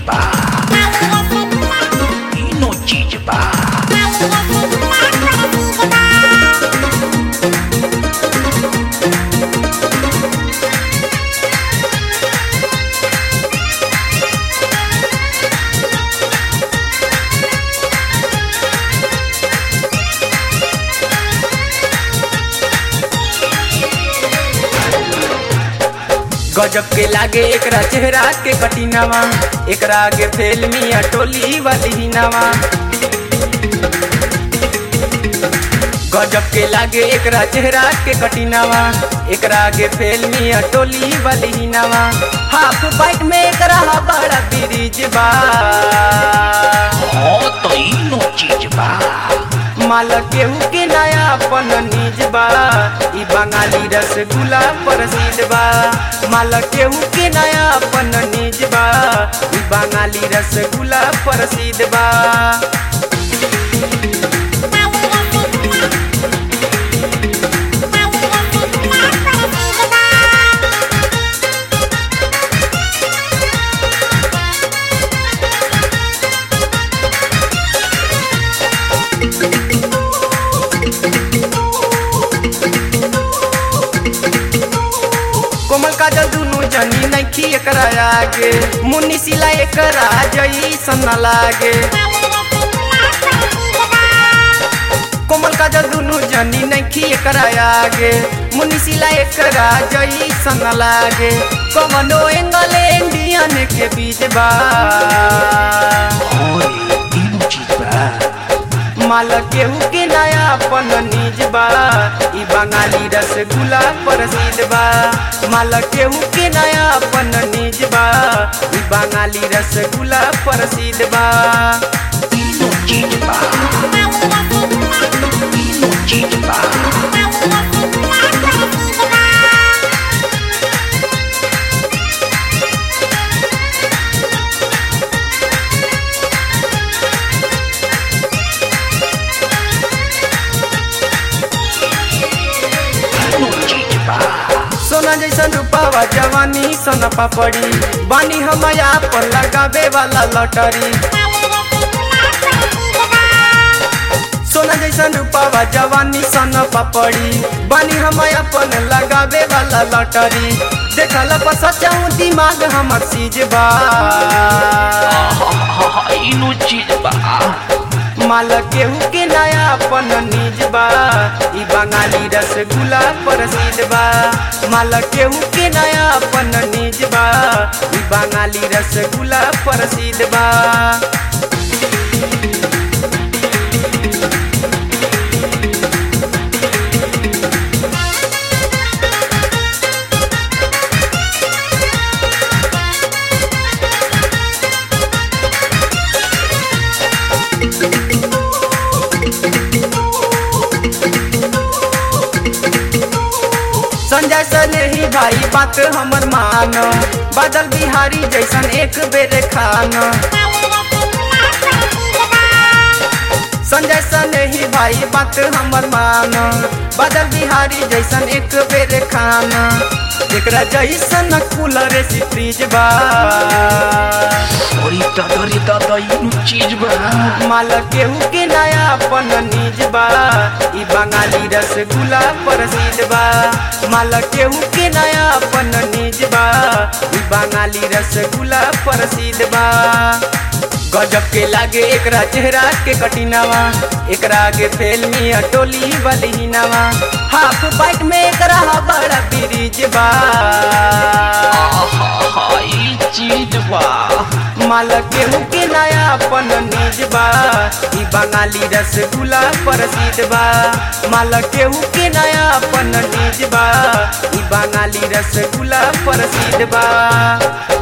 bá. Inú jíjí bá. गजब के लागे एकरा चेहरा के कटिनावा एकरा आगे फेल मिया टोली वाली नवा गजब के लागे एकरा चेहरा के कटिनावा एकरा आगे फेल मिया टोली वाली नवा हाफ बाइट में एकरा बड़ा ब्रिज बा हो तो inú jíjí bá. माल केहू के नया अपन निज बा ई बंगाली रसगुल्ला प्रसिद्ध बा माल केहू के नया अपन निज बा ई बंगाली रसगुल्ला प्रसिद्ध बा कोमल काजल दुनु जनी नैखी एकरा आगे मुन्नी सिला एकरा जई सन्ना लागे कोमल काजल दुनु जनी नैखी एकरा आगे मुन्नी सिला एकरा जई सन्ना लागे कवनो एंगल इंडियन के बीच बा हो inú jíjí bá. माल केहू के नया अपन निज बा ई बंगाली रसगुल्ला प्रसिद्ध बा माल केहू के नया अपन निज बा ई बंगाली रसगुल्ला प्रसिद्ध बा Inú jíjí bá. Inú jíjí bá. Inú jíjí bá. सोना जैसन रूपावा जवानी सोना पापड़ी बानी हमया पर लगावे वाला लॉटरी सोना जैसन रूपावा जवानी सोना पापड़ी बानी हमया अपन लगावे वाला लॉटरी देखल पर सचाऊ दिमाग हमर सीज बा Inú jíjí bá. माल केहू के नया अपन निज बा ई बंगाली रसगुल्ला प्रसिद्ध बा माल केहू के नया अपन निज बा ई बंगाली रसगुल्ला प्रसिद्ध बा संजय सने ही भाई बात हमर मान बादल बिहारी जैसन एक बेर खान संजय सने ही भाई बात हमर मान बादल बिहारी जैसन एक बेर खान एकरा जैसन कूलर सी फ्रिज बा Ahorita, ahorita, inú jíjí bá. माल केहू के नया अपन निज बा ई बंगाली रसगुल्ला प्रसिद्ध बा माल केहू के नया अपन निज बा ई बंगाली रसगुल्ला प्रसिद्ध बा गजब के लागे एकरा चेहरा के कटिनावा एकरा आगे फेल मिया टोली वाली नवा हाफ बाइट में एकरा बड़ा ब्रिज बा ई चीज बा माल केहू के नया अपन निज बा ई बंगाली रसगुल्ला प्रसिद्ध बा माल केहू के नया अपन निज बा ई बंगाली रसगुल्ला प्रसिद्ध बा